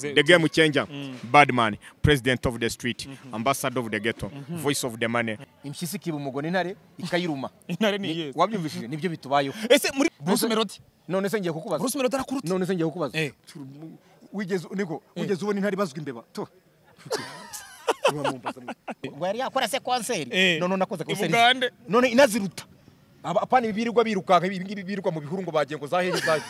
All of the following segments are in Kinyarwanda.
The game changer, Badman, president of the street, ambassador of the ghetto, voice of the money. impyisi ikiba umugore intare ikayiruma intare ni iyeze wabyumvishije nibyo bitubayeho ese muri bruce melody none se ngiye kukubaza bruce melody arakuruta none se ngiye kukubaza Eh. wigeze niko wigeze ubona intare ibazwa imbeba tu Uramumbaza mwe. ngo yari yakora se konseri Eh. none nakoze Ibugande. konseri none inaziruta Aba- apana ibi birirwa birukanka ibi ngibi birirwa mu bihuru ngo bagiye ngo zahehe zahe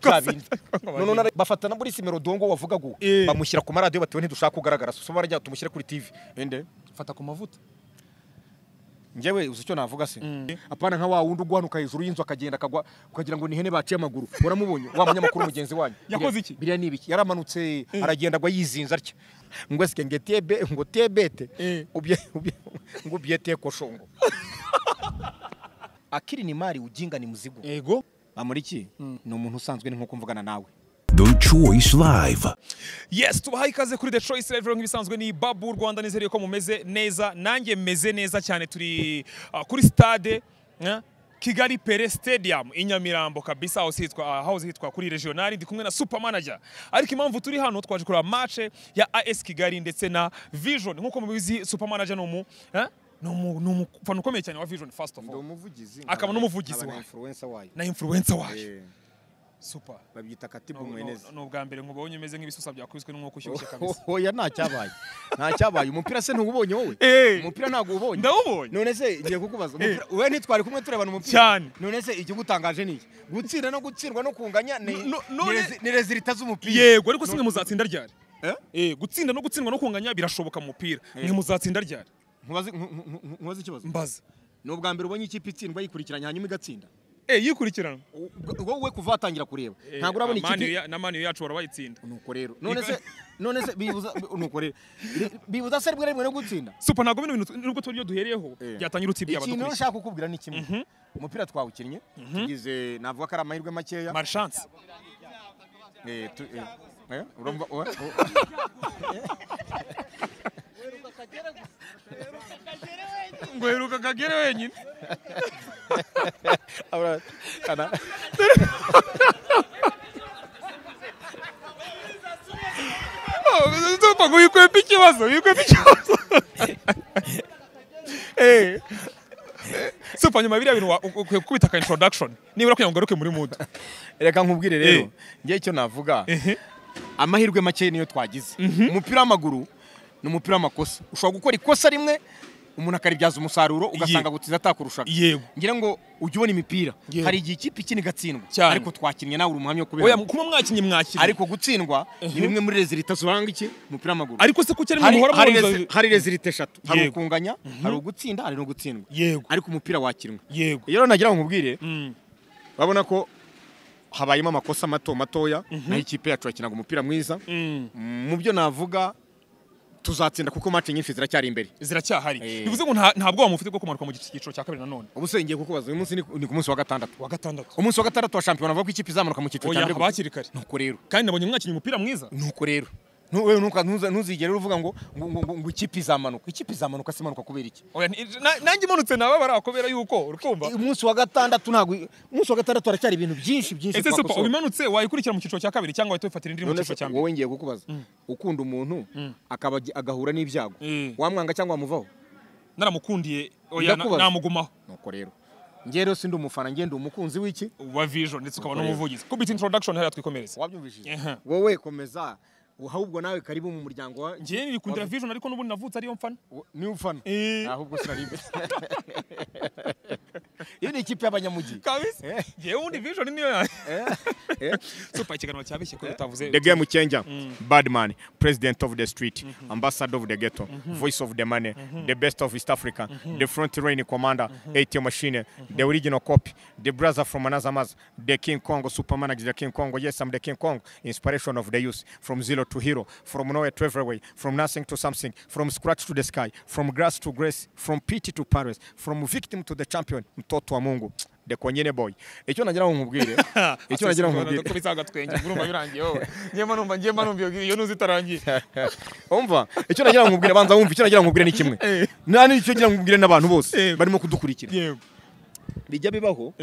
zabindi none none bafata na Bruce Melodongo wavugaga uwo Eh. bamushyira ku maradiyo batiwe ntidushaka kugaragara so barajya tumushyire kuri TV ende fata ku mavuta njyewe uzi icyo navuga se apana nka wa wundi uguhanuka hejuru y'inzu akagenda akagwa ukagira ngo ni ihene baciye amaguru uramubonye wa munyamakuru mugenzi wanyu Yakoze iki? biriya ni ibiki yaramanutse aragenda agwa yizinze atya ngo esike ngo tebe ngo tebete Eh. ubye ubye- ngo ubyete koshongo akiri ni mari ujinga ni muzigo yego amuriki ni umuntu usanzwe ni nko kumvugana nawe The Choice Live. yes tubahaye ikaze kuri the choice live rero nk'ibisanzwe ni babu rwanda nizere ko mumeze neza nanjye meze neza cyane turi ah, kuri stade eh, kigali pere stadium i nyamirambo kabisa aho hitwa aho hitwa kuri regional ndi kumwe na super manager ariko impamvu turi hano twaje kureba match ya AS Kigali ndetse na Vision nkuko mubizi super manager ni umu eh, ni umu ni umufana ukomeye cyane wa Vision first of all umuvugizi Akaba n'umuvugizi nkaba na wayo. influencer wayo na influencer wayo Eh, super babyita No, katibu no, mwenezi ni ubwa mbere nkubonye umeze nk'ibisusa byakubiswe n'umwuka ushyushye kabisa oya nta cyabaye nta cyabaye umupira se ntuwubonye wowe Eh. umupira ntabwo uwubonye ndawubonye none se ngiye kukubaza umupira- wowe ntitwari kumwe turebana umupira Cyane. none se ikigutangaje ni iki gutsinda no gutsindwa no kunganya ni No- no- ni rezi- ni rezilita z'umupira yego ariko simwe muzatsinda ryari Eh? Eh, gutsinda no gutsindwa no kunganya birashoboka mu mupira mwe muzatsinda ryari Ntubaze- ntu- ntu- ntu- ntubaze ikibazo mbaza ni ubwa mbere ubonye ikipe itsindwa yikurikiranya hanyuma igatsinda Eh, yikurikirana U- ubwo- wowe kuva watangira kureba Eh, ntabwo urabona Amani ikipe ya- na mani yacu warabayitsinda nuko rero none se none se bibuza nuko rero bibuza se rimwe na rimwe no gutsinda supa ntabwo bino bintu nubwo turi byo duhereyeho Eh. byatangira utsibye ikintu abadukurikira nshaka kukubwira ni kimwe umupira twawukinnye tugize navuga ko ari amahirwe makeya marchance Eh, tu- eh, eh, urumva- eh, oh. ngo heruka kagere wenyine Ahora, kana- tupfa ngo wikwepe ikibazo wikwepe ikibazo Eh. supa nyuma ya biriya bintu wa- u- ukwiye kubita ka introduction nibura kugira ngo ugaruke muri mood reka nkubwire rero Eh. ngewe icyo navuga amahirwe make niyo twagize umupira w'amaguru ni umupira w'amakosa ushobora gukora ikosa rimwe umuntu akaribyaza umusaruro ugasanga gutsinda atakurushaga yego ngira ngo ujye ubona imipira Yego. hari igihe ikipe ikina igatsindwa Cyane. ariko twakinnye nawe uri umuhamya wo oya kubihana kuba mwakinnye mwakiriye ariko gutsindwa ni bimwe muri rezilita zuranga iki umupira w'amaguru ariko se kuki ari mwe Hari- muhora hari muhuza rezi- hari rezilita eshatu hari Yego. ukunganya hari ugutsinda hari no gutsindwa yego ariko umupira wakinnwe yego rero nagira ngo nkubwire Mm. urabona ko habayemo amakosa mato matoya naho ikipe yacu yakinaga umupira mwiza Mm. mu byo navuga tuzatsinda kuko match nyinshi ziracyari imbere ziracyahari Eh. bivuze ngo nta nta bwoba mufite bwo kumanuka mu cyiciro cya kabiri nanone ubu se ngiye kukubaza uyu munsi ni ni ku munsi wa gatandatu wa gatandatu umunsi wa gatandatu wa shampiyona bavuga ko ikipe izamanuka mu cyiciro oya cya mbere haba hakiri kare nuko rero kandi nabonye mwakinnye umupira mwiza nuko rero Nu- wewe ntuka- ntuza- ntuzigere uvuga ngo ngo- ngo- ngo ngo ikipe izamanuka ikipe izamanuka simanuka kubera iki oya ni- na- nanjye imanutse nababara kubera yuko urukumva umunsi wa gatandatu ntabwo umunsi wa gatandatu haracyari ibintu byinshi byinshi ese supa twakosora. ubimanutse wayikurikira mu cyiciro cya kabiri cyangwa wahita wifatira indi iri mu none cyiciro se cya mbere wowe ngiye kukubaza ukunda umuntu akaba agi- agahura n'ibyago Mm. wamwanga cyangwa wamuvaho naramukundiye oya na- Ndakubaza. namugumaho nuko rero njye rero sindi umufana njye ndi umukunzi w'iki wa vision ndetse ukaba Ukorera. n'umuvugizi kubita introduction hariya twikomereze wabyumvishije Aha. wowe komeza ahubwo nawe karibu mu muryango wa njyewe nibikundira vision ariko n'ubundi navutse ariyo mfana wo- niwe ufana Eh. ahubwo sinari imbere iyo ni ikipe y'abanyamujyi kabisa njyewe ubundi vision niyo yanjye Eh, eh. supa ikiganiro cyabeshye ko utavuze The game changer, Badman, president of the street, ambassador of the ghetto, voice of the money, the best of East Africa, the front line commander, ATM machine, the original copy, the brother from another mother, the King Kong, Superman, is the King Kong, yes, I'm the King Kong, inspiration of the youth, from zero to hero, from nowhere to everywhere, from nothing to something, from scratch to the sky, from grass to grace, from pity to Paris, from victim to the champion, mtoto wa Mungu. The Konyene boy. Icyo nagira ngo nkubwire. Icyo nagira ngo nkubwire. kubitsa agatwenge urumva birangiye wowe njyema numva njyema numva iyo- iyo ntuzi itarangiye umva icyo nagira ngo nkubwire banza wumva icyo nagira ngo nkubwire ni kimwe Eh. nta n'icyo nagira ngo nkubwire n'abantu bose Eh. barimo kudukurikira yego bijya bibaho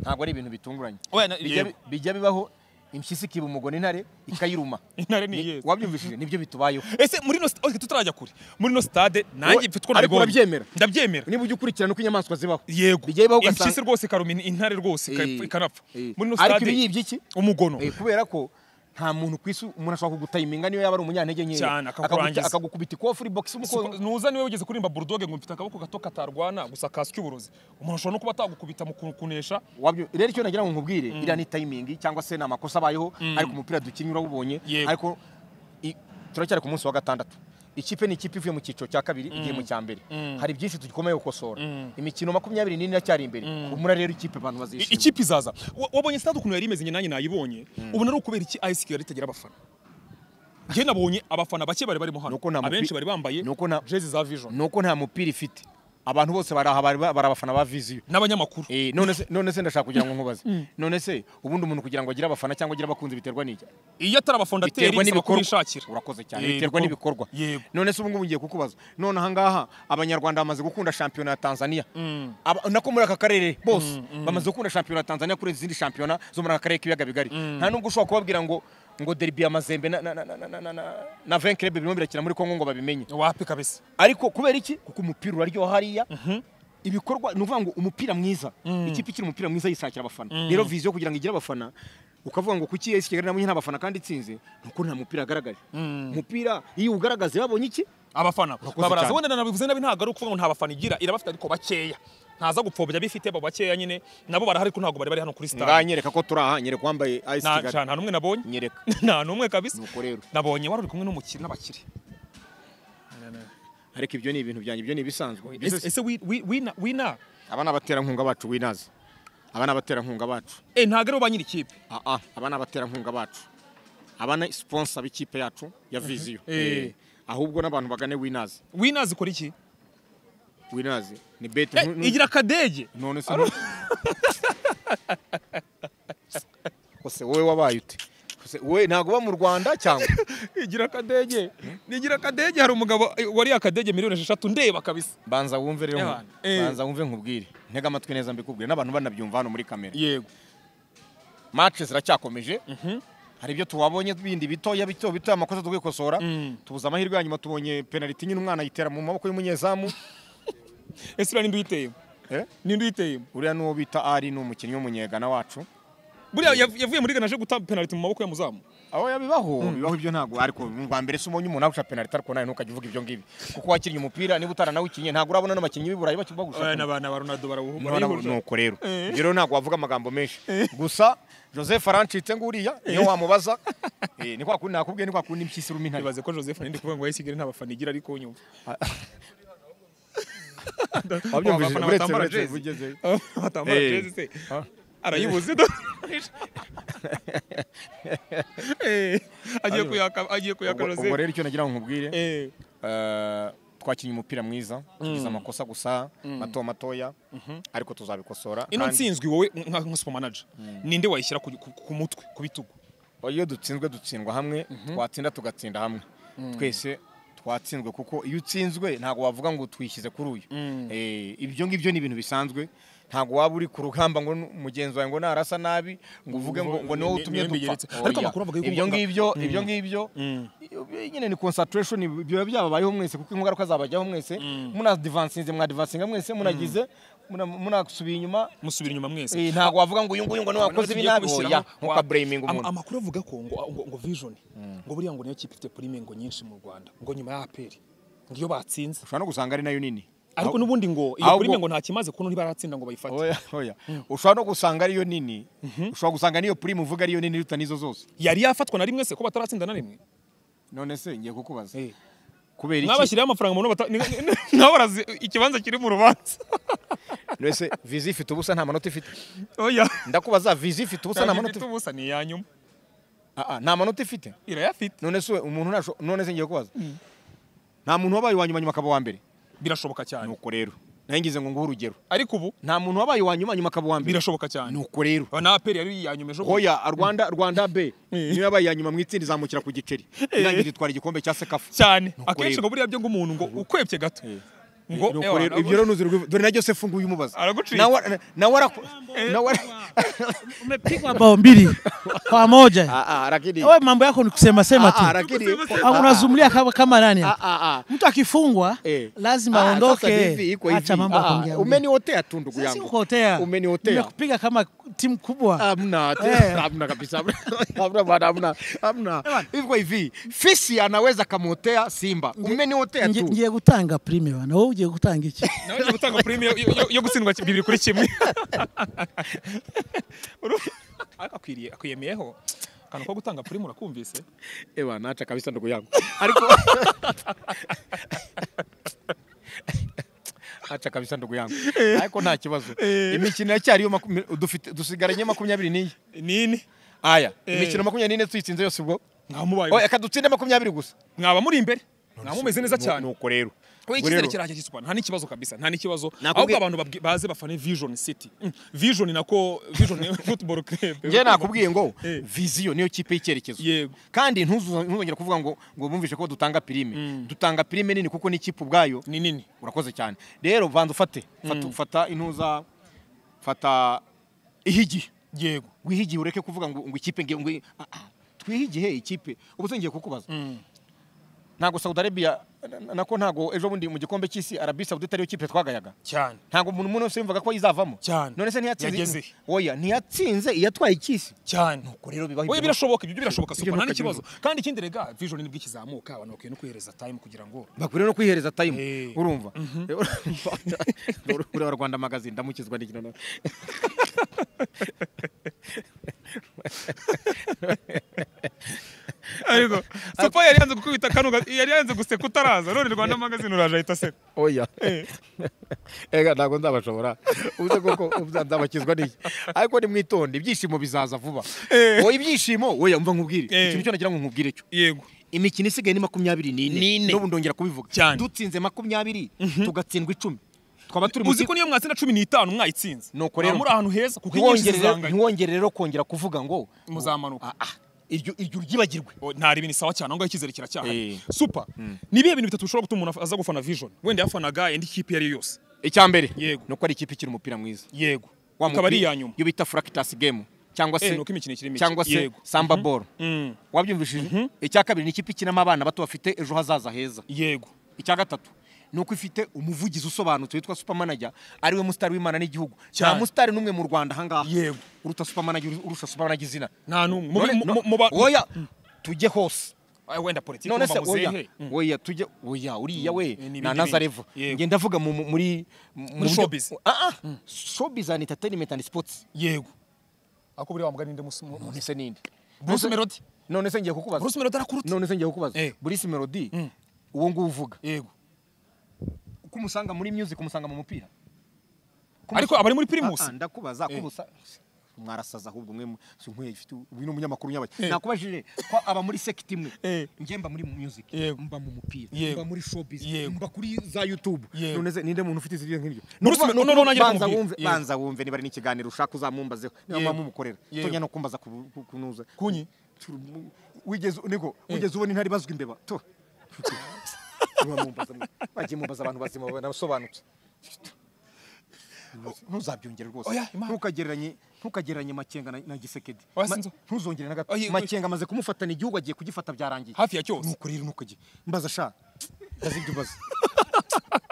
ntabwo ari ibintu bitunguranye oya na- Bijya bi- yego bijya bibaho impyisi ikiba umugore intare ikayiruma Intare ni iyeze. wabyumvishije nibyo bitubayeho ese muri ino stade tutarajya kure muri ino stade nanjye Wowe- mfite uko ariko nabibonye. urabyemera? ndabyemera niba ujya ukurikirana uko inyamaswa zibaho yego bijya bibaho ugasanga- impyisi rwose ikaruma in- intare rwose Eh, ika- ikanapfa eh. muri ino ariko stade ibi yibye iki umugono Eh, kubera ko nta muntu ku isi umuntu ashobora kugutima niyo yaba ari umunyantege Cyane, nkeya akakurangiza. Akaguca- akagukubita ikofu ribogisi Suko- nuza niwe wigeze kuririmba burudoge ngo mfite akaboko gato katarwana gusa kaswe uburozi umuntu ashobora no kuba atagukubita mu ku- kunesha wabyo rero icyo nagira ngo nkubwire iriya ni timing cyangwa se ni amakosa abayeho ariko umupira dukinnye urawubonye Yego. ariko i- turacyari ku munsi wa gatandatu ikipe ni ikipe ivuye mu cyiciro cya kabiri igiye mu cya mbere hari byinshi tugikomeye gukosora imikino makumyabiri n'ine iracyari imbere umura rero ikipe abantu I- bazishima ikipe izaza Wa- wabonye stade ukuntu yari imeze njye nanjye nayibonye ubu ari ukubera iki AS Kigali itagira abafana njye nabonye abafana bake bari barimo hano Nuko nta mupi- abenshi bari bambaye Nuko nta- jezi za vision nuko nta mupira ifite abantu bose bari aha bari bari abafana ba viziyo n'abanyamakuru Eh, none se none se ndashaka kugira ngo nkubaze none se ubundi umuntu kugira ngo agire abafana cyangwa agire abakunzi biterwa n'iki iyo atari abafondateri biterwa bisaba n'ibikorwa kubishakira urakoze cyane Eh, biterwa n'ibikorwa yego none se ubungubu ngiye kukubaza none ahangaha abanyarwanda bamaze gukunda shampiyona ya tanzania Aba- nako muri aka karere bose bamaze gukunda shampiyona ya tanzania kuri izindi shampiyona zo muri aka karere k'ibiyaga bigari nta nubwo ushobora kubabwira ngo ngo derby ya mazembe na- na- na- na- na- na- na- na vin club birimo birakina muri congo ngo babimenye wapi kabisa ariko kubera iki kuko umupira uraryoha hariya ibikorwa ni ukuvuga ngo umupira mwiza ikipe ikiri umupira mwiza yisakira abafana rero viziyo kugira ngo igire abafana ukavuga ngo kuki esi kigali nabonye nta bafana kandi itsinze nuko nta mupira agaragaje umupira iyo ugaragaze babonye iki abafana Urakoze babaraza cyane. wenda nabivuze nabi ntabwo ari ukuvuga ngo nta bafana igira irabafite ariko bakeya ntaza gupfobya abifite abo bakeya nyine nabo barahari ko ntabwo bari bari hano kuri ngaha stade nyereka ko turi aha nyereka uwambaye esi nta kigali nta n'umwe nabonye nyereka nta n'umwe kabisa Nuko rero. nabonye wari uri kumwe n'umukire n'abakire ariko ibyo ni ibintu byanjye ibyo ni ibisanzwe Ese- ese wi- wi- wina wina aba ni abaterankunga bacu winaze aba ni abaterankunga bacu eh ntabwo ari bo ba nyiri ikipe aa aba ni abaterankunga bacu aba ni siponsa b'ikipe yacu ya viziyo Eh. Eh, ahubwo n'abantu bagane winazi wina zikora iki winazi ni beti Eh, igira akadege none se ose wowe wabaye ute Ose wowe ntabwo uba mu rwanda cyangwa igira akadege igira akadege hari umugabo eh, wariye akadege miliyoni esheshatu ndeba kabisa banza wumve rero nku- Eh. banza wumve nkubwire ntega amatwi neza mbikubwire n'abantu banabyumva hano muri kamera yego match ziracyakomeje hari ibyo tuwabonye bindi bitoya bito bito amakosa tukikosora tubuze amahirwe yanyuma tubonye penaliti nyine umwana ayitera mu maboko y'umunyezamu ese uriya ninde uyiteyemo Eh? ninde uyiteyemo uriya n'uwo bita ari ni umukinnyi w'umunyegana wacu buriya yav- yavuye muri gana aje guta penaliti mu maboko ya muzamu aho yabibaho bibaho ibyo ntabwo ariko mu rwa mbere se umonye umuntu awuca penaliti ariko nawe ntukajya uvuga ibyo ngibyo kuko wakinnye umupira niba utaranawikinnye ntabwo urabona n'abakinnyi b'i Burayi bakibwa Eh, gusa n'abana ba ronaldo None barawuhura nuko rero ibyo rero ntabwo wavuga amagambo menshi gusa Joseph arancitse nguriya niyo wamubaza Eh, ni kwa kundi nakubwiye ni kwa kundi impyisi iruma intare ibaze ko joseph ninde kuvuga ngo yasigaye nta bafana igira ariko nyumva Wabyumvise? Abafana Uretse- batambara uretse jezi. ugezeyo. batambara Eh. jezi se arayibuze do Eh, agiye kuyaka agiye kuyaka Ubwo- ubwo joseph rero icyo nagira ngo nkubwire Eh, eh, twakinnye umupira mwiza tugize amakosa gusa mato matoya ariko tuzabikosora ino kandi ntsinzwi wowe nka nka super manager ninde wayishyira ku- ku ku mutwe ku bitugu iyo dutsinzwe dutsindwa hamwe twatsinda tugatsinda hamwe twese twatsinzwe kuko iyo utsinzwe ntabwo wavuga ngo twishyize kuri uyu Eh, ibyo ngibyo ni ibintu bisanzwe ntabwo waba uri ku rugamba ngo nu- mugenzi wawe ngo narasa nabi ngo uvuge ngo ngo niwe Ni- utumye niwe dupfa mbigeretse. Oya. Ariko amakuru avuga yuko- ibyo ngibyo ibyo ngibyo ibyo nyine ni concentration biba byababayeho mwese kuko ingaruka zabajyaho mwese munadivansinze mwadivansinga mwese munagize muna- munasubiye inyuma musubira inyuma mwese Eh, ntabwo wavuga ngo uyu nguyu ngo niwe wakoze ibi nabi oya ntukaburaming umuntu amakuru avuga ko ngo ngo, ngo vision ngo buriya ngo niyo kipe ifite prime ngo nyinshi mu Rwanda ngo nyuma ya APR ngo iyo batsinze ushobora no gusanga ari nayo nini ariko Aho- n'ubundi ngo iyo ahubwo- prime ngo nta kimaze kuno ntibaratsinda ngo bayifate oya oya ushobora no gusanga ariyo nini ushobora gusanga niyo prime uvuga ariyo nini iruta n'izo zose yari yafatwa na rimwe se ko bataratsinda na rimwe none se ngiye kukubaza Eh. kubera iki mwabashyiriyeho amafaranga mubona bata- ni- ni- ni- nabo barazi ikibanza kiri mu rubanza nese vizi ifite ubusa nta manota ifite oya ndakubaza vizi ifite ubusa nta manota ifite ubusa ni iya nyuma Ah, ah, nta manota ifite irayafite none se umuntu ntasho- none se ngiye kubaza nta muntu wabaye uwa nyuma nyuma akaba uwa mbere birashoboka cyane nuko rero nayo ngize ngo nguhe urugero ariko ubu nta muntu wabaye uwa nyuma nyuma akaba uwa mbere birashoboka cyane nuko rero Aba na APR yari iya nyuma ejo bundi. hoya rwanda rwanda b niyo yabaye iya nyuma mu itsinda izamukira ku giceri irangira itwara igikombe cya sekafu cyane Nuko akenshi rero. ngo buriya byo ngo umuntu ngo ukwebye gato ngo Nuko ewa, rero nabwo- ibyo rero nuzi rwivu- dore na Joseph nguyu umubaza Aragucika. nawe ara- nawe araku- nawe ara- Umepigwa bao mbili kwa moja. Ah, ah, lakini Wewe mambo yako ni kusema sema Ah, ah, tu. lakini Ah, Unazumlia kama kama nani? Ah, hapa? ah, ah. Mtu akifungwa Eh. lazima Ah, sasa ni aondoke. hivi, iko Acha hivi. mambo ya Ah, kuongea. umeniotea tu ndugu Sasa yangu ukotea. umeniotea Nimekupiga kama timu kubwa. Hamna, ati- Eh. hamna kabisa, hamna, hamna bwana, hamna, hamna. Hivi kwa hivi, fisi anaweza kamotea Simba, umeniotea Ngi- tu. Ngiye gutanga prime bana. Wowe ugiye gutanga iki? nawe ugiye gutanga prime yo- yo- yo gutsindwa ki- bibiri kuri kimwe Uru- akwiriye akwiyemiyeho akantu ko gutanga prime urakumvise Ewa, naacha kabisa ndugu yangu, ariko acha kabisa ndugu yangu, ariko nta kibazo. Imikino yacyariyo, makumi- dufite- dusigaranye makumyabiri n'iyi. nini Aya, Eh. imikino makumyabiri n'ine tuyitsinze yose ubwo, mwamubaye Oh, reka dutsinde makumyabiri gusa. mwaba muri imbere mwaba mumeze neza Nu- cyane nuko rero we Ubwo icyizere rero, kirahagije super nta n'ikibazo kabisa nta n'ikibazo ahubwo Nakubwiye- abantu babwi- baze bafane vision city Mm, vision nako vision football club Njye nakubwiye ngo Eh. viziyo niyo kipe y'icyerekezo. yego kandi ntuzu- ntuzongera kuvuga ngo ngo bumvishe ko dutanga pirime dutanga pirime nini kuko n'ikipe ubwayo ni nini urakoze cyane rero vanza ufate Fata- fata intuza fata ihigiye yego wihigiye ureke kuvuga ngo ngo ikipe nge- ngo i- ah, ah, twihigiye he, ikipe ubu se ngiye kukubaza ntabwo saudi arabia na- na- nako ntabwo ejo bundi mu gikombe cy'isi arabi saudi itariyo kipe twagayaga cyane ntabwo umuntu umwe wese yumvaga ko yizavamo Cyane. none se Yageze. ntiyatsinze oya ntiyatsinze iyatwaye icyisi cyane ubwo rero bibaho Oya ibyo- birashoboka ibyo birashoboka Ibyo super nta nuko n'ikibazo kandi ikindi rega vision nibwo ikizamuka abantu bakwiye no kwihereza time kugira ngo bakwiriye no kwihereza time Eh. urumva ureba rwanda magazine ndamukizwa n'ikino nawe ariko sopa yari yanze kukubita kano ga- yari yanze guseka utaraza none rwanda magazine uraje ahita aseka oya ega ntabwo nzabashobora ubuze koko nzabakizwa n'iki ariko nimwitonde ibyishimo bizaza vuba Eh. wowe ibyishimo wowe umva nkubwire Eh. ikintu cyo nagira ngo nkubwire cyo yego imikino isigaye ni makumyabiri n'ine N'ine. n'ubu ndongera kubivuga Cyane. dutsinze makumyabiri tugatsindwa icumi twaba turi mu uzi ko niyo mwatsinda cumi n'itanu mwayitsinze Nuko rero- Mwaba muri ahantu heza kuko inyinshi ntiwongere zizanganya ntiwongere rero kongera kuvuga ngo Muzamanuka. Ah, ah, iryo iryo ryibagirwe O, ntari ibintu sawa cyane ahongaho icyizere kiracyahari Eh. super ni ibihe bintu bitatu bishobora gutuma umuntu aza gufana vision wenda yafanaga indi kipe iyo ari yo yose icya mbere Yego. ni uko ari ikipe ikiri umupira mwiza yego Wa ikaba ari mupira- iya nyuma iyo bita fractus game cyangwa Eh, se ni uko imikino ikiri mike. cyangwa se Yego. samba ball Mm, wabyumvishije icya kabiri ni ikipe ikinamo abana bato bafite ejo hazaza heza yego icya gatatu ni uko ifite umuvugizi usobanutse witwa supermanager ariwe musitari w'imana n'igihugu nta Cyane. musitari n'umwe mu rwanda ahangaha Yego. uruta supermanager urusha supermanager izina nta n'umwe Mu- None- mu- mu- no- mu ba- oya tujye hose Ah, wenda politiki none se muba muzehe. oya Mm. oya tujye oya uriya we Eh, ni na ibindi nazarevo bindi. Yego. ngenda ndavuga mu- mu- muri muri showbiz. ah ah showbiz and entertainment and sports yego ako buriya wamugana inde musi mu- mu- none se ninde Bruce Melody none se ngiye kukubaza Bruce Melody arakuruta none se ngiye kukubaza Eh. Bruce Melody Mm. uwo nguwo uvuga yego uko umusanga muri music umusanga mu mupira ariko abari muri primus Ah, ah, ndakubaza Eh. kubusa mwarasaza ahubwo mwe mu- si nkwiye ifite uyu ni umunyamakuru nyabaki nakubajije ko aba muri sekiti imwe Eh. njye mba muri music Yego. mba mu mupira Yego. mba muri showbiz Yego. mba kuri za youtube Yego. none se ninde muntu ufite izindi nk'ibyo Bruce Nukuva- Melody- nukuva- noneho nanjye banza ndakumubwira. wumve Yego. banza wumve niba ari n'ikiganiro ushaka uzamumbazeho niba Yego. mwamukorera Yego. tujya no kumbaza ku- ku- kunuza Kunyi? Turu- wigeze niko wigeze ubona intare bazwi imbeba tu Mumbaza- bagiye mumbaza abantu bazima banasobanutse ntuzabyongere rwose Oya, Imana. ntukagereranye ntukagereranye makenga na, na gisekedi Oya, Ma- sinzo. ntuzongere na gato Oya, makenga amaze kumufatana igihugu agiye kugifata byarangiye hafi ya cyose nuko rero nuko agiye mbaza sha mbaza ibyo mbaza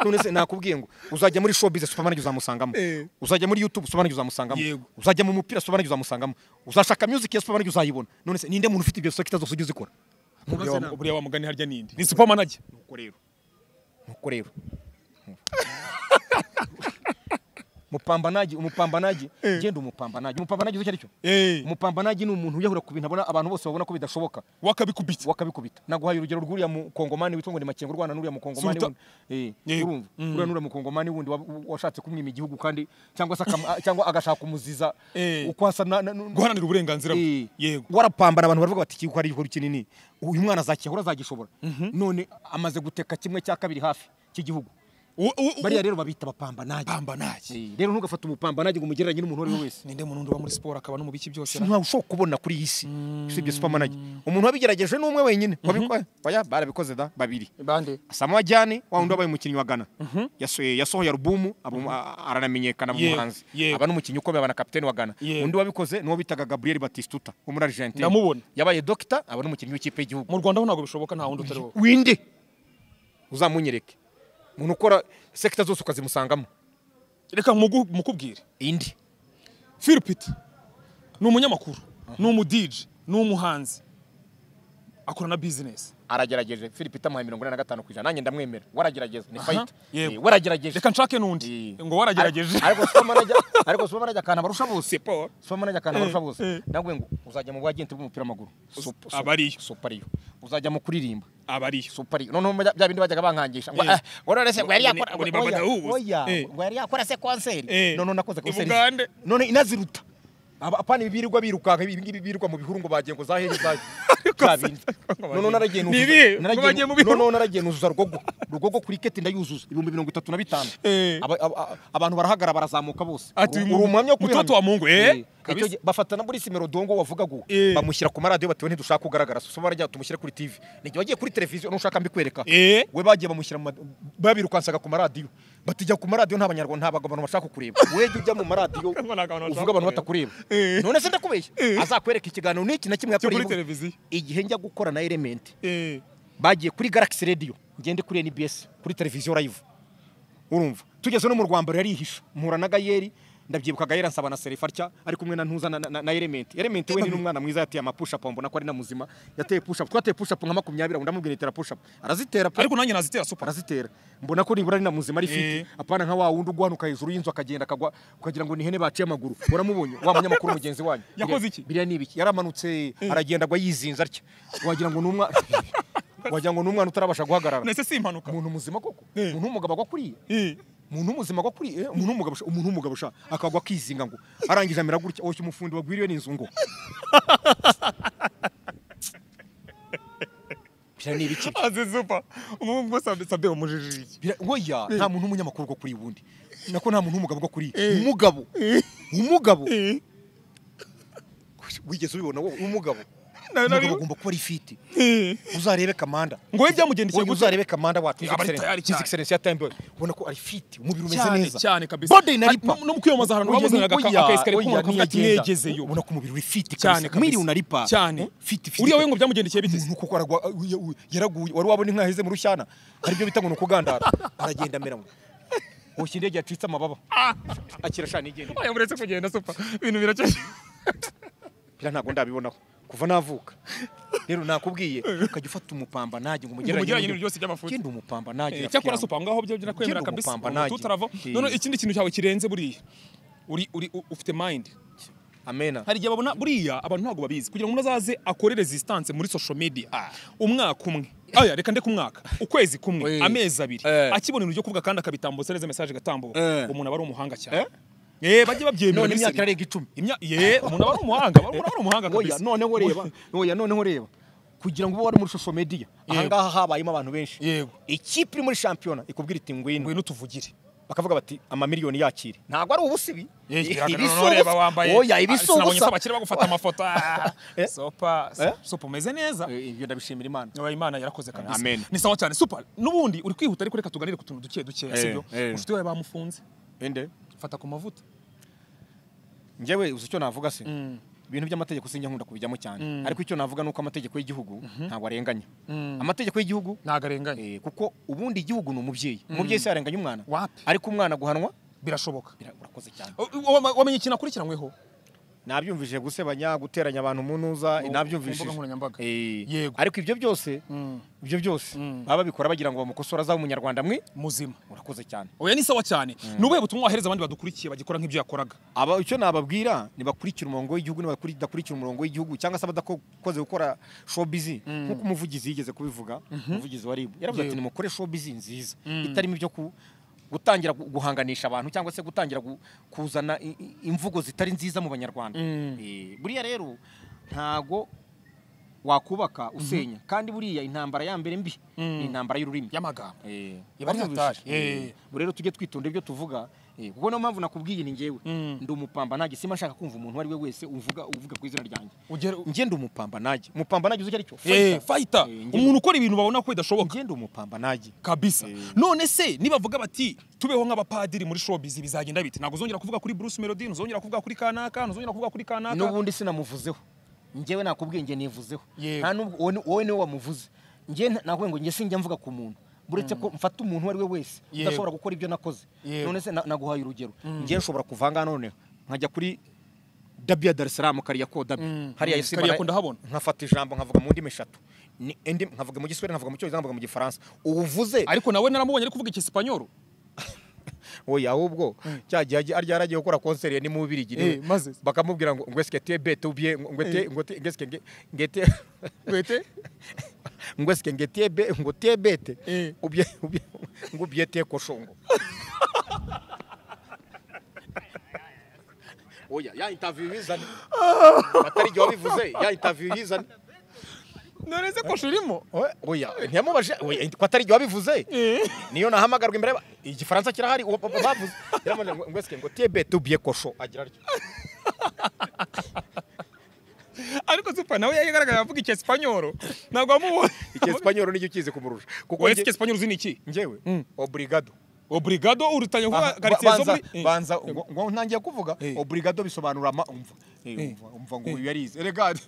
none se nakubwiye ngo uzajya muri showbiz supermanager uzamusangamo Eh. uzajya muri youtube supermanager uzamusangamo Yego. uzajya mu mupira supermanager uzamusangamo uzashaka music ya supermanager uzayibona none se ninde muntu ufite ibyo sekita zose ujye uzikora Buriya Mubaze wa- nawe. buriya wamugani harya ninde ni supermanager nuko rero nuko rero mupambanaji umupambanaji genda umupambanaji umupambanaji uzi icyo ari cyo eh umupambanaji ni umuntu wiyahura ku bintu abona abantu bose babona ko bidashoboka wakabikubita wakabikubita naguhaye urugero rw'uriya mukongomani witwa ngo ni makengo urwana n'uriya mukongomani Sultan. wundi Eh, Yego. urumva uriya n'uriya mukongomani wundi wa- washatse kumwima igihugu kandi cyangwa se akam- cyangwa agashaka kumuziza Eh. uko asa na- na- nu- guharanira uburenganzira bwe Eh, yego warapambana abantu baravuga bati kiko hari igihugu kinini uyu mwana azakihura azagishobora none amaze guteka kimwe cya kabiri hafi cy'igihugu U- u- u- bariya rero babita abapambanage Pamba nage. Eh, rero ntugafate umupambanage ngo umugereranye n'umuntu uwo ari we wese ninde muntu uba muri siporo akaba no mu biki byose ntawe ushobora kubona kuri iyi si usibye supermanager umuntu wabigerageje ni umwe wenyine wabikora oya barabikoze da babiri bande Samuel Jani wa wundi wabaye umukinnyi wa Ghana Yaso- yasohoye alubumu abu- a- aranamenyekana mu Yego, buhanzi yego. aba ni umukinnyi ukomeye aba na kapiteni wa Ghana Yego. undi wabikoze ni uwo bitaga Gabriel Batistuta wo muri Argentine Ndamubona. yabaye dokita aba ni umukinnyi w'ikipe y'igihugu mu Rwanda ho ntabwo bishoboka nta wundi utariho winde uzamunyereke umuntu ukora sekita zose ukazimusangamo reka mugu- mukubwire indi philipit ni umunyamakuru ni umudije ni umuhanzi akora na bizinesi aragerageje Philip Tamuha mirongo inani na gatanu ku ijana nanjye ndamwemera waragerageza ni fayita yego. Eh, waragerageje reka nshake n'undi ngo waragerageje Ar- ariko supermanager ariko supermanager akantu abarusha bose Siporo. supermanager akantu abarusha Eh, bose eh. nawe ngo uzajya mu bwagenti bw'umupira w'amaguru Sup- sup- aba ariyo. supariyo uzajya mu kuririmba aba ariyo supariyo noneho bya bya bindi bajyaga bankangisha ngo Eh. ah, warore se ngo yari Ngo ni- yakora ngo ni Baba oya, Dawuzi. oya Eh. ngo yari yakora se konseri Eh. none nakoze I konseri Bugande. none inaziruta Aba- apana ibi birirwa birukanka ibi ngibi birirwa mu bihuru ngo bagiye ngo zahe zahe kabindi none naragiye Ni ibihe? Ngo naragiye bagiye mu bihuru? none naragiye nuzuza rugogo rugogo kuri keti ndayuzuza ibihumbi mirongo itatu na bitanu Eh. Aba- aba- aba- abantu barahagara barazamuka bose Ati, Uri- uyu uri umuhamya wo mtoto kubihamya. wa Mungu, eh? Eh, Kabisa. icyo gihe bafata na Maurice Melodongo wavugaga uwo. Eh. bamushyira ku maradiyo batiwe ntidushaka kugaragara so barajya tumushyire kuri TV nijye wagiye kuri televiziyo nushaka mbikwereka Eh. we bagiye bamushyira mu ma- babirukansaga ku maradiyo batijya ku maradiyo nta banyarwanda nta bantu bashaka kukureba we jya ujya mu maradiyo Ntabwo nta bantu uvuga bashaka abantu batakureba kukureba. Eh. none se ndakubeshya Eh. azakwereka ikiganiro n'iki na kimwe Cyo kuri yakoreye televiziyo. igihe njya gukora na element Eh, bagiye kuri Galaxy Radio ngende kuri NBS kuri televiziyo live urumva tugeze no mu Rwanda yarihisha mpura na Gayeri ndabyibuka Gayeri ansaba na Serifa atya ari kumwe na Ntuza na, na, na Element Element we ni n'umwana mwiza yateye ama push up mbona ko ari na muzima yateye push up twateye push up nka 20 ndamubwira itera push up arazitera pe ariko nanjye nazitera super arazitera mbona ko nibura ari na muzima ari Eh. fiti apana nka wa wundi uguhanuka hejuru y'inzu akagenda akagwa ukagira ngo ni ihene baciye amaguru uramubonye wa munyamakuru mugenzi wanyu Yakoze iki? biriya ni ibiki yaramanutse aragenda agwa yizinze atya wagira ngo ni umwa- wagira ngo ni umwana utarabasha guhagarara nese si impanuka umuntu muzima koko Eh. umuntu w'umugabo agwa kuriya Eh, umuntu w'umuzima agwa kuriya umuntu w'umugabo sha- umuntu w'umugabo sha akagwa akizinga ngo arangije amera gutya oshya umufundi wagwiriwe n'inzu ngo biriya ni ibiki azi super ubu bwo Sabe- sabe umujijiji Bira- oya nta muntu w'umunyamakuru bwo kuri wundi nako nta muntu w'umugabo bwo kuri umugabo umugabo wigeze ubibona wowe umugabo Nawe umugabo nari- agomba kuba ari fiti uzarebe kamanda ngo we byamugendekeye Wowe gute? uzarebe kamanda wacu Aba ari tayari cyane. ya tembo ubona ko ari fiti umubiri umeze cyane neza cyane kabisa bode na ripa Ah, no- no mu kwiyamamaza ahantu bamuzaniraga aka- aka esikariye k'umuntu akavuga ati negezeyo ubona ko umubiri uri fiti cyane kabisa miliyoni na ripa cyane fiti fiti uriya we ngo byamugendekeye bite se? umuntu kuko aragwa uya- uya- yaraguye wari wabona inka yaheze mu rushyana aribyo bita ngo ni ukugandara aragenda amera ngo hoshya indege yacitse amababa akira shana igenda oya muretse kugenda super ibintu biracyashye bira ntabwo ndabibonaho kuva navuka rero nakubwiye ukajya ufata umupamba nanjye ngo Umugereranye umugereranye n'ibintu byose by'amafuti. genda umupamba nanjye cyakora super ngaho byo birakwemera Genda kabisa umupamba nanjye. tutarava Eh. none ikindi kintu cyawe kirenze buriya uri uri u- ufite mind amena hari igihe babona buriya abantu ntabwo babizi kugira ngo umuntu azaze akore resistance muri social media umwaka umwe aya reka ndeke umwaka ukwezi kumwe Eh. amezi abiri Eh. akibona ibintu byo kuvuga kandi akabitambutsa neza message agatambuka Eh. umuntu aba ari umuhanga cyane eh bajye babyemera none muri imyaka Senegal. irarenga icumi Imya- ye umuntu aba ari umuhanga aba aba ari umuhanga oya kabisa noneho reba oya noneho reba kugira ngo ube wari muri social media ahangaha habayemo abantu benshi Yego. ikipe iri muri shampiyona ikubwira iti ngwino ngwino tuvugire bakavuga bati amamiliyoni yakire ntabwo ari ubusibi reba wambaye oya Ah, ibisi sinabonye ubusa ko bakiri bagufata amafoto Ah, Eh? sopa Eh? sopa umeze neza Eh, ibyo ndabishimira imana Oya, imana yarakoze kabisa Amen. ni sawa cyane super n'ubundi uri kwihuta ariko reka tuganire ku tuntu duke duke Eh, sibyo eh. inshuti yawe bamufunze ende fata ku mavuta njyewe uzi icyo navuga se ibintu by'amategeko sinjya nkunda kubijyamo cyane ariko icyo navuga ni uko amategeko y'igihugu ntabwo arenganya amategeko y'igihugu ntago arenganye eh, kuko ubundi igihugu ni umubyeyi umubyeyi se yarenganya umwana Wapi? ariko umwana guhanwa birashoboka bira- urakoze cyane O- o- wama- wamenye ikintu akurikiranyweho nabyumvishije gusebanya guteranya abantu umunuza Mu- nabyumvishije ku mbuga nkoranyambaga. Eh, Yego. ariko ibyo byose ibyo byose baba babikora bagira ngo bamukosore azaba umunyarwanda mwe muzima urakoze cyane oya ni sawa cyane ni ubuhe butumwa wahereza abandi badukurikiye bagikora nk'ibyo yakoraga aba icyo nababwira nibakurikira umurongo w'igihugu nibakurikira umurongo w'igihugu cyangwa se abadakoze gukora showbiz nk'uko umuvugizi yigeze kubivuga umuvugizi wa RIB yaravuze ati nimukore showbiz nziza itarimo ibyo ku gutangira gu- guhanganisha abantu cyangwa se gutangira gu- kuzana i- i- imvugo zitari nziza mu banyarwanda Eh, buriya rero ntago wakubaka usenya kandi buriya intambara ya mbere mbi ni intambara y'ururimi y'amagambo Eh, Iba ari wabyumvise? hatari. Eh, Eh. ubu rero tujye twitonda ibyo tuvuga eh, kuko niyo mpamvu nakubwiye ni njyewe ndi umupamba nanjye simba nshaka kumva umuntu uwo ari we wese uvuga uvuga ku izina ryanjye ugera njye ndi umupamba nanjye umupamba nanjye uzi icyo ari cyo Eh, Fighter. fayita Eh, njye- umuntu ukora ibintu babona ko bidashoboka njye ndi umupamba nanjye kabisa none se nibavuga bati tubeho nk'abapadiri muri showbiz bizagenda bite ntabwo uzongera kuvuga kuri Bruce Melody ntuzongera kuvuga kuri kanaka ntuzongera kuvuga kuri kanaka n'ubundi sinamuvuzeho njyewe nakubwiye njye nivuzeho Yego. nta nubwo wowe ni- wowe niwe wamuvuze njye nta- nakubwiye ngo njye sinjya mvuga ku muntu buretse ko mfata umuntu uwo ari we wese Yego. udashobora gukora ibyo nakoze Yego. none se na- naguhaye urugero njye nshobora kuvanga noneho nkajya kuri dabi ya darisiramu kariya ko dabi hariya Simba kariya na- ko ndahabona. nkafata ijambo nkavuga mu ndimi eshatu Ni- indi- nkavuga mu giswahili nkavuga mu cyongereza nkavuga mu gifaransa uwuvuze ariko nawe naramubonye ari kuvuga icyesipanyoro oya ahubwo cya gihe ajya- arya yaragiye gukora konseri ni mubirigi Eh, maze? bakamubwira ngo ngo esike te bete ubye ngo te ngo te ngo esike nge- nge te wete ngo esike nge te be ngo te bete Eh. ubye ubye ngo ubye te koshongo oya ya interview yizane atari igihe wabivuze ya interview yizane none se ko shirimo Oya, oya ntiyamubajije oya ko atari igihe wabivuze niyo nahamagarwa imbere y'aba- igifaransa kirahari uwo papa bavuze yaramubwira ngo ngo esike ngo te bete ubye kosho agira atyo ariko super nawe yagaragaye avuga icyesipanyoro ntabwo wamubonye icyesipanyoro nicyo kizi kumurusha kuko wowe njye- icyesipanyoro uzi ni iki njyewe obrigado obrigado urutanya kuba Aha, karitsiye zo banza- muri banza ngo- ngo ntangiye kuvuga Eh. obrigado bisobanura ama umva Eh, umva umva ngo uyu yarize regado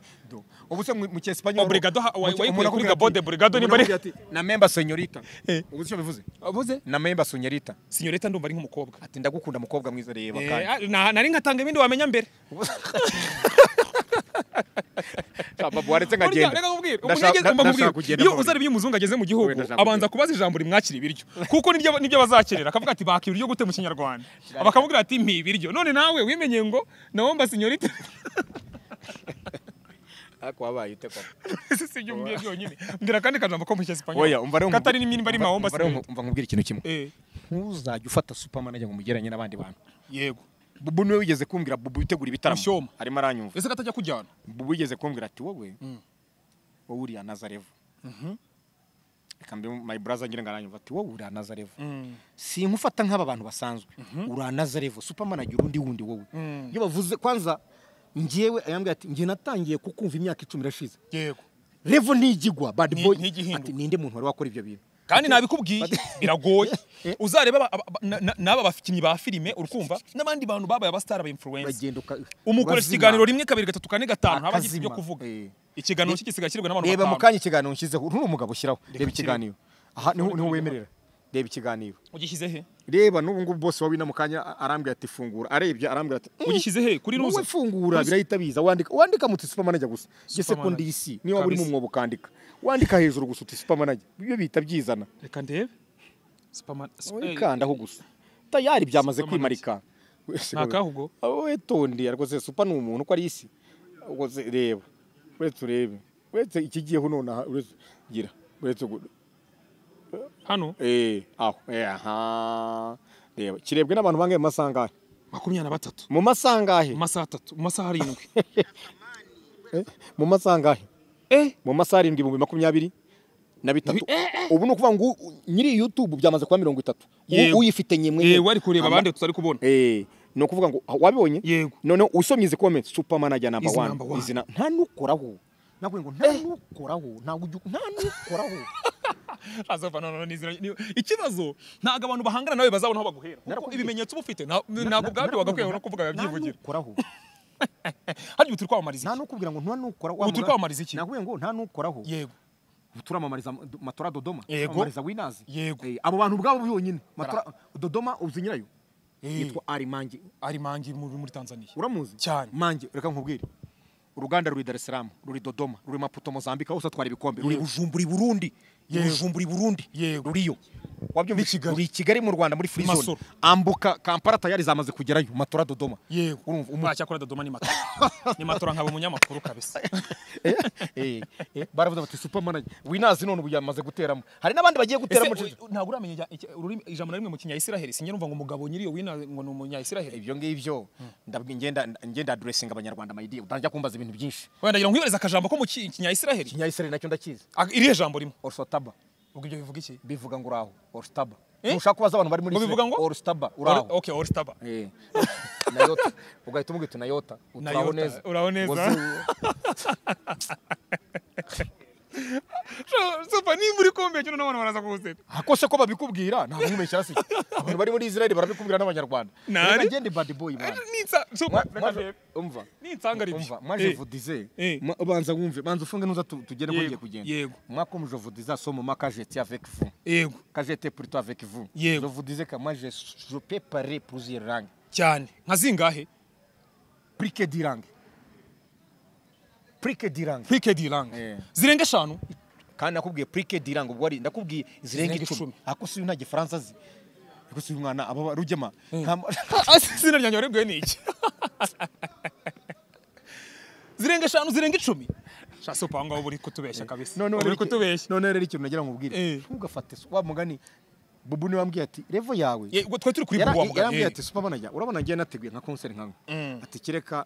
ubu se mu mu cyesipanyoro Obrigado ha- wa- mu- wayikuye umuntu kuri akubwira Gabon ati- de Brigado umuntu nimba ari- akubwira ati, na memba senyorita ubu icyo bivuze avuze na memba senyorita sinyoreta ndumva ari nk'umukobwa ati ndagukunda mukobwa mwiza reba Eh, kandi na- nari nkatanga ibindi wamenya mbere Ah, babu waretse Burya, nkagenda reka nkubwire, umuntu Ndashaka- yageze- mba ndashaka nkubwire, kugenda iyo amahoro. uzana ibyo umuzungu ageze mu gihugu Wenda nashaka abanza kubaza ijambo rimwakira ibiryo kuko nibyo nibyo bazakenera akavuga ati baka ibiryo gute mu kinyarwanda bakamubwira ati mpi ibiryo none nawe wimenye ngo nawomba sinyorita ariko wabaye ute koko si ibyo umbwiye byonyine mbwira kandi akajambo ko mu oya cyesipanyoro umva rero katari n'imyenda ari mawomba umva rero sinyorita umva nkubwire ikintu kimwe Eh, ntuzajya ufata superman ajya ngo umugeranye n'abandi bantu yego bubu niwe wigeze kumbwira bubu witegura ibitaramo Mushyoma. arimo aranyumva ese katajya kujyana bubu wigeze kumbwira ati wowe wowe uriya nazarevu reka mbe my brother ngira ngo aranyumva ati wowe uriya nazarevu sinkufata nk'aba bantu basanzwe uriya nazarevu superman agira undi wundi wowe iyo bavuze kwanza njyewe ayambwira ati njye natangiye kukumva imyaka icumi irashize yego revo ntigigwa bad Ni- boy ntigihinduka. ati ninde muntu wari wakora ibyo bintu kandi nabikubwiye biragoye uzareba aba- aba- na- na- n'aba bakinnyi ba filime urukumva n'abandi bantu babaye abasitari aba influencer bagenda uka- umukoresha bazima. ikiganiro rimwe kabiri gatatu kane gatanu ntaba agize ibyo Akazima. kuvuga Eh. ikiganiro cye gisigaye kirwa n'abantu reba mu batanu kanya ikiganiro nshyizeho uru ni umugabo ushyiraho reba ikiganiro aha niho niho wemerera reba ikiganiro ugishyize he reba n'ubu ngubu bose wabi na mu kanya arambwira ati fungura arebye arambwira ati "Mm, ugishyize he kuri wowe ruza fungura birahita biza wandika wandika muti supermanager gusa njye Supermanager. sekondi y'isi niyo waba uri mu Kabisa. mwobo ukandika wandika hejuru gusa uti supermanager ibyo bihita byizana reka ndebe Superman- Sp- eh, wikandaho gusa tayari byamaze Supermanager. kwimarika Wese Ni wowe. akahe ubwo? Ah, wowe tondi ariko se super ni umuntu uko ari isi ubwo se reba uretse urebe uretse ikigiyeho nonaha uretse gira uretse gu- hano Eh, aho, eh, aha. Reba, kirebwe n'abantu bangahe mu masaha angahe? makumyabiri na batatu Mu masaha angahe? mu masaha atatu mu masaha arindwi Eh, Mu masaha angahe? eh Mu masaha arindwi ibihumbi makumyabiri na bitatu. Ubu ni ukuvuga ngo u- u- nyiri YouTube byamaze kuba mirongo itatu. U- Yego. Uyifite nyemwe. yego ari kureba abandi tutari kubona Eh, ni ukuvuga ngo ah, wabibonye? Yego. Noneho usomye izi comments Superman ajya number Is 1. number one. Izina nta nukoraho. Nabwo ngo nta nukoraho, nta ujya nta nukoraho. azava no no nizira ikibazo ntago abantu bahangana nawe bazabona aho baguhera kuko Narakubwiye. ibimenyetso uba ufite nta- ntabwo ubwabyo wagakwiye no kuvuga byivugira. Nta bibyivugira nukoraho. hariya ubu turi kwamamariza nta iki nukubwira ngo nta nukoraho Ubu turi kwamamariza iki? nakubwiye ngo nta nukoraho yego ubu turamamariza do- matora dodoma Yego. turamamariza winazi Yego. Eh, abo bantu ubwabo byonyine matora dodoma uzi nyirayo yitwa ari mangi ari mangi muri muri tanzania uramuzi Cyane. mangi reka nkubwire uruganda ruri dar es salaam ruri dodoma ruri maputo mozambique hose atwara ibikombe ruri bujumbura i burundi ruri bujumbura i burundi ruriyo wabyumva uri i kigali mu rwanda muri free zone Masoro. ambuka kampala tayari zamaze kugerayo matora dodoma Urumva, umu- wacyakora dodoma ni matora ni matora nkaba umunyamakuru kabisa Eh, eh, baravuze bati super manager winazi none ubu yamaze guteramo hari n'abandi bagiye guteramo Ese, u- ntabwo uramenya ijya- iki- ururimi- ijambo na rimwe mu kinyayisiraheli sinjye numva ngo umugabo nyiri iyo wina ngo ni umunyayisiraheli ibyo ngibyo ndabwi- ngenda ngenda addressinga abanyarwanda my dear utangira kumbaza ibintu byinshi wenda ngira ngo nkwibarize akajambo ko mu ki- kinyayisiraheli ikinyayisiraheli nacyo ndakizi Ah, irihe jambo rimwe orsotaba ubwo ibyo bivuga iki bivuga ngo uraho orsotaba Eh? ntushaka kubaza abantu bari muri Ngo bivuga Isra- ngo? orsotaba Or- uraho okay orstaba Eh. na yota ugahita umubwira uti na yota uturaho Yota, neza uraho neza. Wozu- sofa nimba uri kumbe cyo n'abantu baraza kuwuseka akose ko babikubwira nta mwibeshya hasi abantu bari muri israel barabikubwira n'abanyarwanda Nari. Reka ngende bad boy man nitsa Mwa- sofa mwaje- umva nitsanga umva mwaje vudize Eh. Ma- banza wumve banza ufunge nuza tu- tugere Yego, kugiye kugenda yego. mwakomeje vudize asoma ma kajete avec vous yego kajete plutôt avec vous Yego. je vous disais que moi je, je peux parler plusieurs langues cyane nka zingahe plus que dix langues plus que dix langues pike diranga Eh. zirenga eshanu kandi nakubwiye plus que dix langues ubwo ari ndakubwiye zirenga Zirenga icumi icumi. ako si uyu nta gifaransa azi ako si uyu mwana aba rugema nta ma- izina ryanjye warebwiwe ni iki zirenga eshanu zirenga icumi sha sopa aho ngaho uba uri kutubeshya kabisa none uba rero uri iki- kutubeshya none rero ikintu nagira ngo nkubwire Eh. ntugafate wa mugani bubu niwe wambwiye ati revo yawe Ye, ubwo twari turi kuri Yara- bubu wa mugani yarambwiye ye. ati superman ajya urabona ngiye nateguye nka concert nkawe ati kireka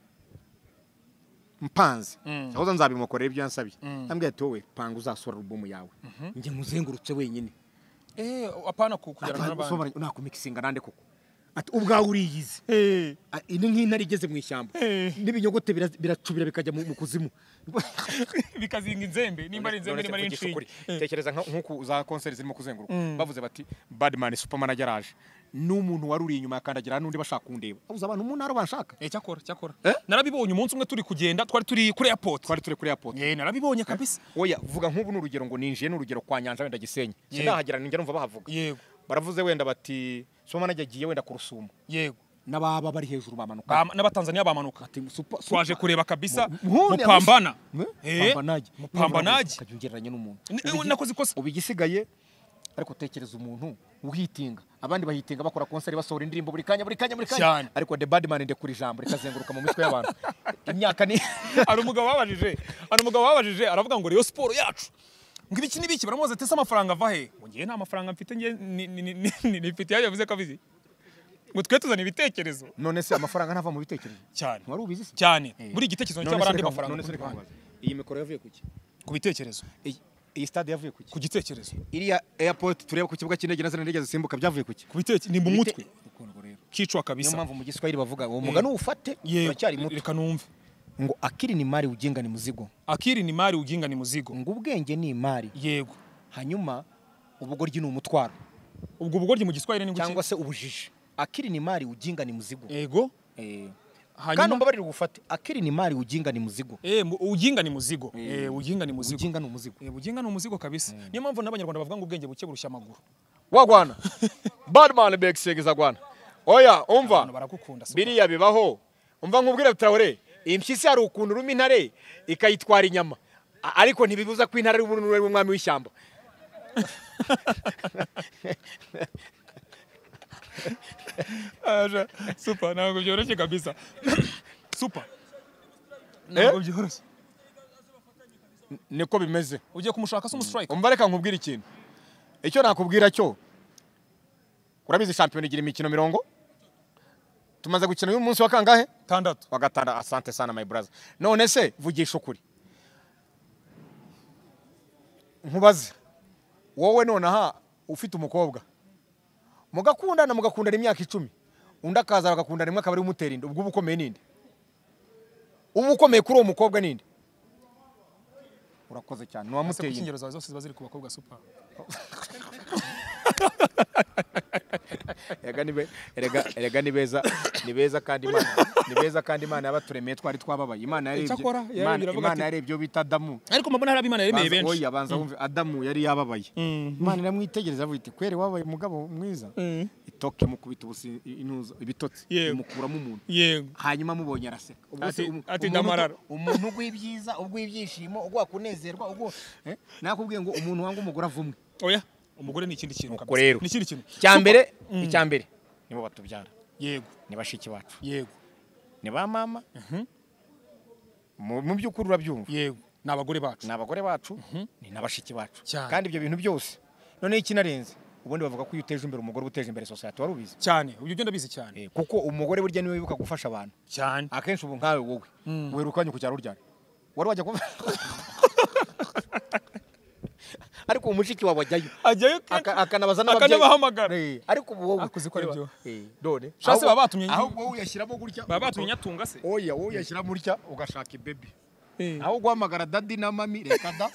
mpanze ahoza nzabimukorera ibyo yansabye yambwiye ati wowe panga uzasura album yawe njye nkuzengurutse wenyine Eh, apana ku- kujyana n'abandi Superman, nakumikisinga nande koko ati ubwawe uriyizi Ah, ini nk'intare igeze mu ishyamba n'ibinyogote bira- biracubira bikajya mu mu kuzimu bikazinga inzembe nimba ari inzembe nimba ari inshinge tekereza nka- nk'uku za konseri zirimo kuzenguruka bavuze bati badman superman ageraje n'umuntu wari uri inyuma yakandagira n'undi bashaka kundeba abuze abantu umuntu ari banshaka Eh, cyakora cyakora Eh? narabibonye umunsi umwe turi kugenda twari turi kuri airport twari turi kuri airport Eh, narabibonye kabisa oya vuga nk'ubu n'urugero ngo ninjiye n'urugero kwa nyanja wenda gisenyi sinahagera ninjya numva bahavuga yego baravuze wenda bati superman ajya agiye wenda ku rusumo yego n'ababa bari hejuru bamanuka Bama- n'abatanzania bamanuka Ati, Super- twaje Super- kureba kabisa Nkunda mupambana abisi- Eh, Eh, Pambanage. mupambanage Ukajya ungereranya n'umuntu. Ni- Ubigi- nakoze ikosa. Uba igisigaye ariko tekereza umuntu uhitinga abandi bahitinga bakora konseri basohora indirimbo buri kanya buri kanya buri kanya Cyane. ariko the badman ndekura ijambo rikazenguruka mu mitwe y'abantu imyaka ni hari umugabo wabajije hari umugabo wabajije aravuga ngo Rayon Sport yacu ngo ibiki n'ibiki baramubaza ati ese amafaranga ava he ngo ngewe nta mafaranga mfite ngewe ni- ni- ni- ni- ni- nifite yaje yavuze ko abizi ngo twe tuzana ibitekerezo none se amafaranga ntava mu bitekerezo cyane wari ubizi se cyane Eh. buri igitekerezo None cyaba se ari andi reka- mafaranga none se ku reka ruhande. nkubaze, iyi mikoro yavuye ku ki ku bitekerezo Iyi- iyi stade yavuye ku ki ku gitekerezo iriya airport tureba ku kibuga cy'indege na zene ndege zisimbuka byavuye ku ki ku bitekerezo ni mu mutwe Ukuntu rero. kicwa niyo kabisa mpamvu mu giswahili bavuga uwo mugani uwufate Yego, uracyari muto reka numve ngo akiri ni mari ugenga ni muzigo akiri ni mari uginga ni muzigo ngo ubwenge ni imari yego hanyuma ubugoryi ni umutwaro ubwo ubugoryi mu giswahili ni cyangwa guki se ubujiji akiri ni mari uginga ni muzigo yego Eh. kandi hanyuma umbabarire ugufate akiri ni mari uginga ni muzigo eh mu- uginga ni muzigo eh uginga ni muzigo uginga ni umuzigo Eh, buginga ni umuzigo kabisa niyo mpamvu n'abanyarwanda bavuga ngo ubwenge buke burushya amaguru wagwana badman begisegeza gwana oya abantu umva baragukunda si biriya bibaho umva nkubwira traore impyisi hari ukuntu uruma intare ikayitwara inyama A- ariko ntibibuza ko intare ari umuntu ari umwami w'ishyamba aja super ntabwo byoroshye kabisa super ntabwo byoroshye niko bimeze ugiye kumushaka se umustrike umva reka nkubwire ikintu icyo nakubwira cyo urabizi shampiyona igira imikino mirongo tumaze gukina uyu munsi wa kangahe tandatu wa gatanu asante sana my brother none se vugisha ukuri nkubaze wowe nonaha ufite umukobwa mugakundana mugakundana imyaka icumi undi akaza bagakundana rimwe akaba ari we umutera inda ubwo uba ukomeye ninde uba ukomeye kuri uwo mukobwa ninde urakoze cyane ni ese uwamuteye inda kuki ingero zawe zose ziba ziri ku bakobwa super erega ni be- erega erega ni beza ni beza kandi imana ni beza kandi imana yabaturemeye twari twababaye imana yarebye Icyakora, yari Imana- iravuga imana ati- yarebye ibyo bita adamu ariko mbona hari abimana yaremeye Banza- benshi oya banza wumve adamu yari yababaye imana iramwitegereza avuga iti kwere wabaye umugabo mwiza itoke mukubita ubusi intuza ibitotsi Yewe. imukuramo umuntu yego hanyuma amubonye araseka ubwo se Ati- umu- ati umuntu ndamarara. uto- umuntu ugwibyiza ugwibyishimo ugwa kunezerwa ugwa nakubwiye ngo umuntu wanga umugore avumwe oya umugore ni ikindi kintu Nuko kabisa. rero. ni ikindi kintu icya So- mbere Mm. icya mbere nibo batubyara yego ni bashiki bacu yego ni ba mama mu mu by'ukuri urabyumva yego ni abagore bacu ni abagore bacu ni na bashiki bacu Cyane. kandi ibyo bintu byose noneho ikinarenze ubundi bavuga ko iyo uteje imbere umugore uba uteje imbere sosiyete wari ubizi cyane ibyo byo ndabizi cyane Eh, kuko umugore burya niwe wibuka gufasha abantu cyane akenshi ubu nkawe wowe werukanye ku cyaro ryari wari wajya kuva ariko uwo mushiki wawe ajyayo ajyayo kenshi Aka- akanabaza akanabahamagara. Eh, ariko ubu wowe Akoze ko ari byo. Eh, none Shasi Ahubwo- baba batumye nyine. ahubwo wowe uyashyiramo gutya baba batumye nyatunga se oya wowe uyashyira mutya ugashaka ibebe Eh. aho guhamagara dadi na mami reka da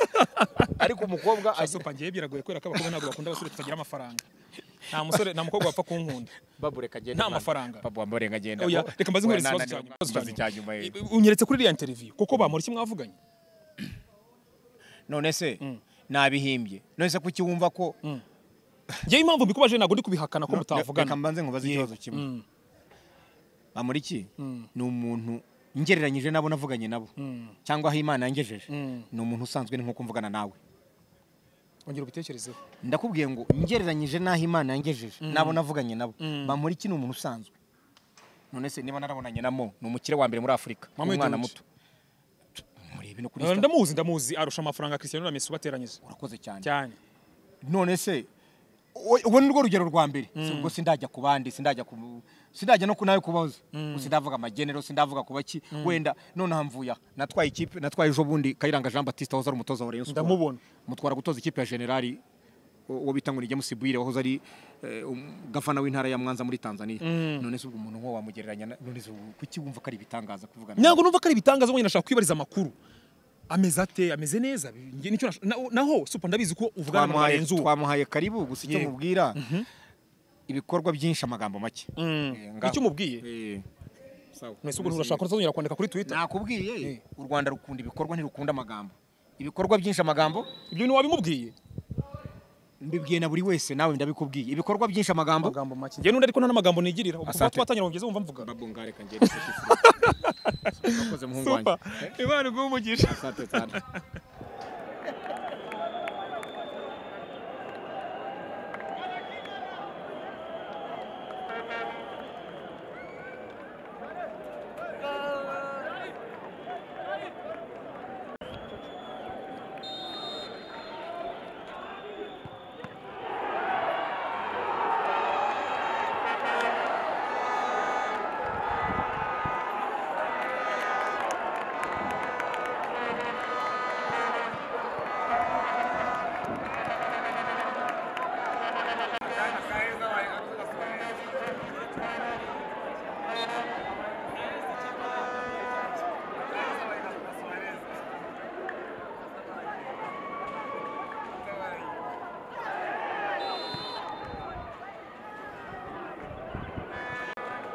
ariko umukobwa Shasi upa ngewe biragoye kubera ko abakobwa ntabwo bakunda abasore tutagira amafaranga nta musore nta mukobwa wapfa kunkunda babu reka agenda nta Mwana. amafaranga. babu wambaye reka agenda oya reka mbaze Oya, nkoreza nananiwe, ikibazo cya nyuma ikibazo ikibazo cya nyuma nyuma eh. unyeretse kuri iriya interview kuko bamura iki mwavuganye none se nabihimbye none se kuki wumva ko ngewe impamvu mbikubaje ntabwo ndi kubihakana ko reka mutavugana mbanze nkubaze ikibazo kimwe bamuriki ni umuntu ngereranyije n'abo navuganye nabo cyangwa aho imana yangejeje ni umuntu usanzwe ni nk'uko mvugana nawe ongera ubitekerezeho ndakubwiye ngo ngereranyije n'aho imana yangejeje n'abo navuganye nabo bamuriki ni umuntu usanzwe none se niba narabonanye namo ni umukire wa mbere muri afurika Mohamed umwana Dewji. muto murebe no kuri Eh, Insta. ndamuzi ndamuzi arusha amafaranga Cristiano na Messi bateranyije urakoze cyane cyane none se o- ubu ni rwo rugero rwa mbere Si ubwo sindajya ku bandi sindajya ku sindajya no ku nawe kubaza sindavuga amagenero sindavuga ku baki wenda nonaha mvuye aha natwaye ikipe natwaye ejo bundi kayiranga jean batiste wahoze ari umutoza wa rayon Sports. Ndamubona. mutwara gutoza ikipe ya generali uwo bita ngo ni james bwire wahoze ari eh, um- gavana w'intara ya mwanza muri tanzania none se ubwo umuntu nk'uwo wamugereranya na- none se ubu kuki wumva ko ari ibitangaza kuvuga nawe? ntabwo numva ko ari ibitangaza wenyine nashaka kwibariza amakuru ameze ate ameze neza Njye nicyo nash- na- naho supa ndabizi ko uvugana na twamuhaye bagenzi ubu twamuhaye karibu gusa icyo Yego. mubwira ibikorwa byinshi amagambo make Eh, ngaho. icyo umubwiye Eh. mwese ubwo nturashaka kuzongera kwandika kuri twitter nakubwiye u rwanda rukunda ibikorwa ntirukunda amagambo ibikorwa byinshi amagambo ibyo bintu wabimubwiye mbibwiye na buri wese nawe ndabikubwiye ibikorwa byinshi amagambo amagambo make njye n'undi ariko nta n'amagambo nigirira ubu kuva Asante. twatangira wongeze wumva mvuga Babu ngareka ngende Urakoze muhungu wanjye. Supa, imana iguhe umugisha Asante sana.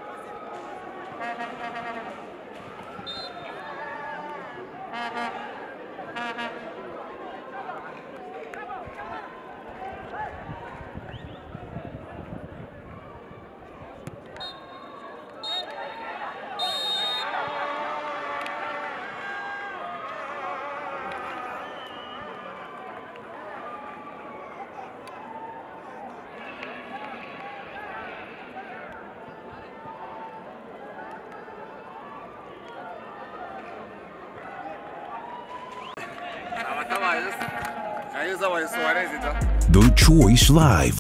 Aí os Avaí Soares, então. The Choice Live.